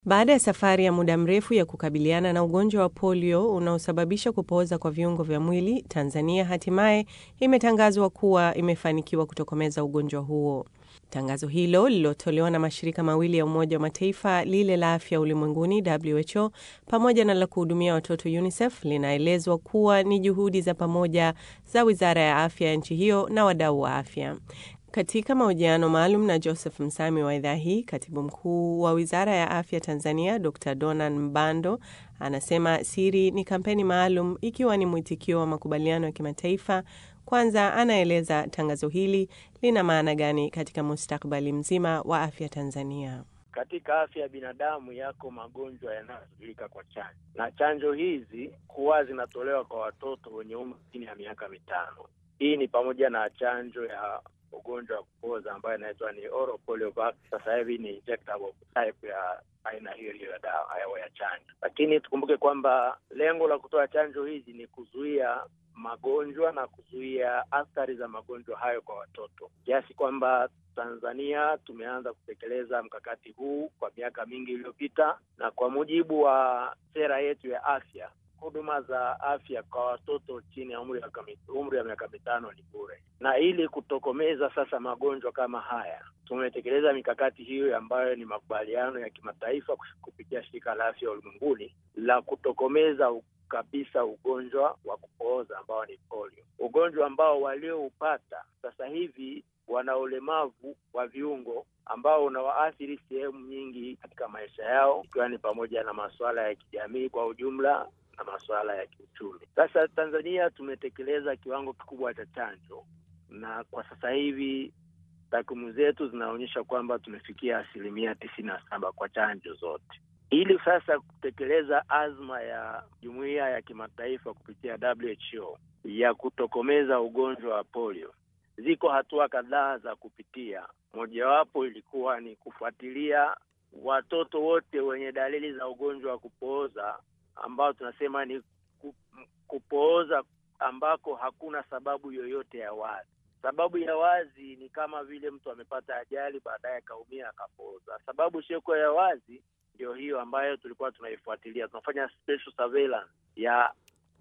Baada ya safari ya muda mrefu ya kukabiliana na ugonjwa wa polio unaosababisha kupooza kwa viungo vya mwili, Tanzania hatimaye imetangazwa kuwa imefanikiwa kutokomeza ugonjwa huo. Tangazo hilo lililotolewa na mashirika mawili ya Umoja wa Mataifa, lile la afya ulimwenguni WHO pamoja na la kuhudumia watoto UNICEF, linaelezwa kuwa ni juhudi za pamoja za Wizara ya Afya ya nchi hiyo na wadau wa afya. Katika mahojiano maalum na Joseph Msami wa idhaa hii, katibu mkuu wa Wizara ya Afya Tanzania Dr. Donan Mbando anasema siri ni kampeni maalum ikiwa ni mwitikio wa makubaliano ya kimataifa. Kwanza anaeleza tangazo hili lina maana gani katika mustakabali mzima wa afya Tanzania. Katika afya ya binadamu yako magonjwa yanayozuilika kwa chanjo, na chanjo hizi huwa zinatolewa kwa watoto wenye umri chini ya miaka mitano. Hii ni pamoja na chanjo ya ugonjwa wa kupooza ambayo inaitwa ni oral poliovac. Sasa hivi ni injectable type ya aina hiyo hiyo ya dawa ya chanjo, lakini tukumbuke kwamba lengo la kutoa chanjo hizi ni kuzuia magonjwa na kuzuia athari za magonjwa hayo kwa watoto, kiasi kwamba Tanzania tumeanza kutekeleza mkakati huu kwa miaka mingi iliyopita, na kwa mujibu wa sera yetu ya afya huduma za afya kwa watoto chini ya umri umri wa miaka mitano ni bure, na ili kutokomeza sasa magonjwa kama haya tumetekeleza mikakati hiyo ambayo ni makubaliano ya kimataifa kupitia shirika la afya ulimwenguni la kutokomeza kabisa ugonjwa wa kupooza ambao ni polio, ugonjwa ambao walioupata sasa hivi wana ulemavu wa viungo ambao unawaathiri sehemu nyingi katika maisha yao, ikiwa ni pamoja na masuala ya kijamii kwa ujumla na masuala ya kiuchumi. Sasa Tanzania tumetekeleza kiwango kikubwa cha chanjo, na kwa sasa hivi takwimu zetu zinaonyesha kwamba tumefikia asilimia tisini na saba kwa chanjo zote. Ili sasa kutekeleza azma ya jumuiya ya kimataifa kupitia WHO ya kutokomeza ugonjwa wa polio, ziko hatua kadhaa za kupitia. Mojawapo ilikuwa ni kufuatilia watoto wote wenye dalili za ugonjwa wa kupooza ambao tunasema ni kupooza ambako hakuna sababu yoyote ya wazi. Sababu ya wazi ni kama vile mtu amepata ajali, baadaye akaumia akapooza. Sababu isiyokuwa ya wazi ndio hiyo ambayo tulikuwa tunaifuatilia. Tunafanya special surveillance ya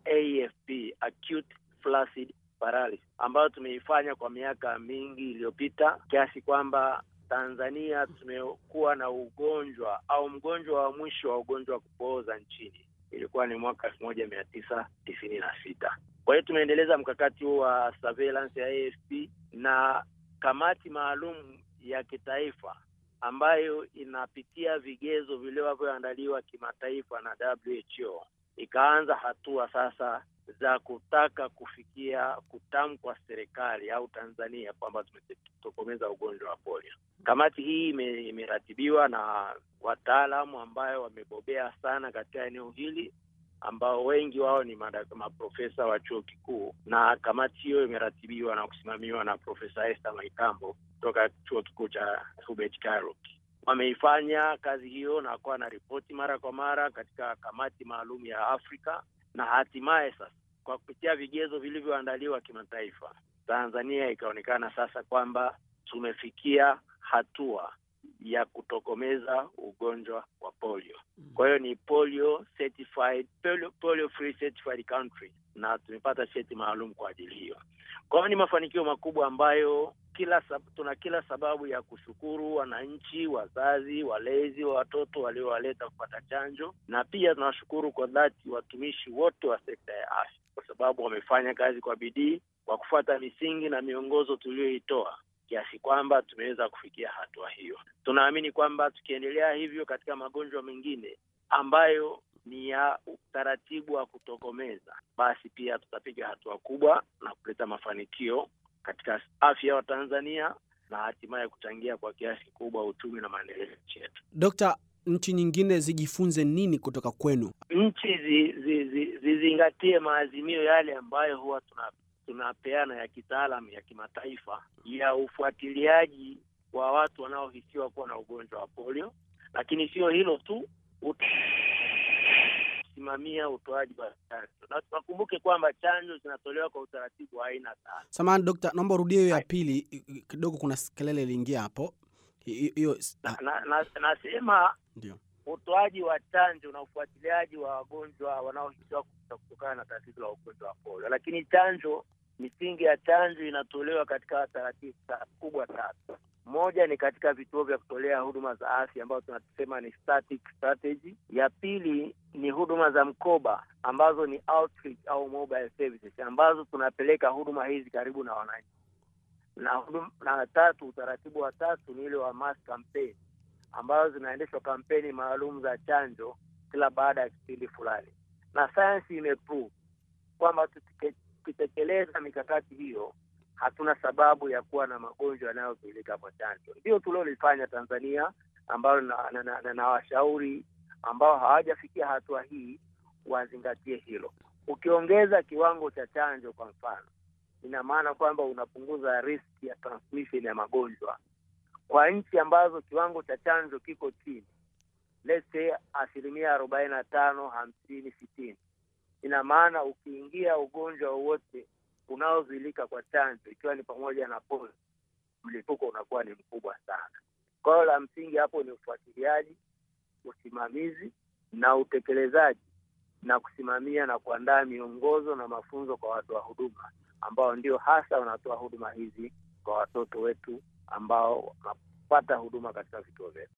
AFP, acute flaccid paralysis, ambayo tumeifanya kwa miaka mingi iliyopita, kiasi kwamba Tanzania tumekuwa na ugonjwa au mgonjwa wa mwisho wa ugonjwa wa kupooza nchini ilikuwa ni mwaka elfu moja mia tisa tisini na sita. Kwa hiyo tumeendeleza mkakati huu wa surveillance ya AFP na kamati maalum ya kitaifa ambayo inapitia vigezo vilivyoandaliwa kimataifa na WHO ikaanza hatua sasa za kutaka kufikia kutamkwa serikali au Tanzania kwamba tumetokomeza ugonjwa wa polio. Kamati hii imeratibiwa na wataalamu ambayo wamebobea sana katika eneo hili ambao wengi wao ni maprofesa wa chuo kikuu, na kamati hiyo imeratibiwa na kusimamiwa na Profesa Esther Maikambo kutoka chuo kikuu cha Hubert Kairuki. Wameifanya kazi hiyo na kuwa na ripoti mara kwa mara katika kamati maalum ya Afrika, na hatimaye sasa kwa kupitia vigezo vilivyoandaliwa kimataifa, Tanzania ikaonekana sasa kwamba tumefikia hatua ya kutokomeza ugonjwa wa polio. Kwa hiyo ni polio certified, polio, polio free certified country, na tumepata cheti maalum kwa ajili hiyo. Kwa hiyo ni mafanikio makubwa ambayo kila sab, tuna kila sababu ya kushukuru wananchi, wazazi, walezi wa watoto waliowaleta kupata chanjo, na pia tunawashukuru kwa dhati watumishi wote wa sekta ya afya kwa sababu wamefanya kazi kwa bidii kwa kufuata misingi na miongozo tuliyoitoa kiasi kwamba tumeweza kufikia hatua hiyo. Tunaamini kwamba tukiendelea hivyo katika magonjwa mengine ambayo ni ya utaratibu wa kutokomeza, basi pia tutapiga hatua kubwa na kuleta mafanikio katika afya ya Watanzania na hatimaye kuchangia kwa kiasi kikubwa uchumi na maendeleo ya nchi yetu. Dokta, nchi nyingine zijifunze nini kutoka kwenu? Nchi zizingatie zi, zi, zi maazimio yale ambayo huwa tuna tunapeana ya kitaalam ya kimataifa ya ufuatiliaji wa watu wanaohisiwa kuwa na ugonjwa wa polio, lakini sio hilo tu, kusimamia utoaji wa chanjo, na tunakumbuke kwamba chanjo zinatolewa kwa utaratibu wa aina tano. Samahani dokta, naomba urudie hiyo ya pili kidogo, kuna kelele iliingia hapo. Hiyo na, na, na, nasema ndio utoaji wa chanjo na ufuatiliaji wa wagonjwa wanaohisiwa kutokana na tatizo la ugonjwa wa polio. Lakini chanjo, misingi ya chanjo inatolewa katika taratibu kubwa tatu. Moja ni katika vituo vya kutolea huduma za afya ambazo tunasema ni static strategy. Ya pili ni huduma za mkoba ambazo ni outreach au mobile services ambazo tunapeleka huduma hizi karibu na wananchi, na huduma, na tatu, utaratibu wa tatu ni ile wa mass campaign ambazo zinaendeshwa kampeni maalum za chanjo kila baada ya kipindi fulani, na sayansi imeprove kwamba tukitekeleza mikakati hiyo hatuna sababu ya kuwa na magonjwa yanayozuilika kwa chanjo. Ndio tuliolifanya Tanzania, ambayo na, na, na, na, na washauri ambao hawajafikia hatua hii wazingatie hilo. Ukiongeza kiwango cha chanjo, kwa mfano, ina maana kwamba unapunguza riski ya transmission ya magonjwa kwa nchi ambazo kiwango cha chanjo kiko chini, let's say asilimia arobaini na tano hamsini sitini, ina maana ukiingia ugonjwa wowote unaozuilika kwa chanjo ikiwa ni pamoja na polio, mlipuko unakuwa ni mkubwa sana. Kwa hiyo la msingi hapo ni ufuatiliaji, usimamizi na utekelezaji, na kusimamia na kuandaa miongozo na mafunzo kwa watoa huduma ambao ndio hasa wanatoa huduma hizi kwa watoto wetu ambao wanapata huduma katika vituo vyetu.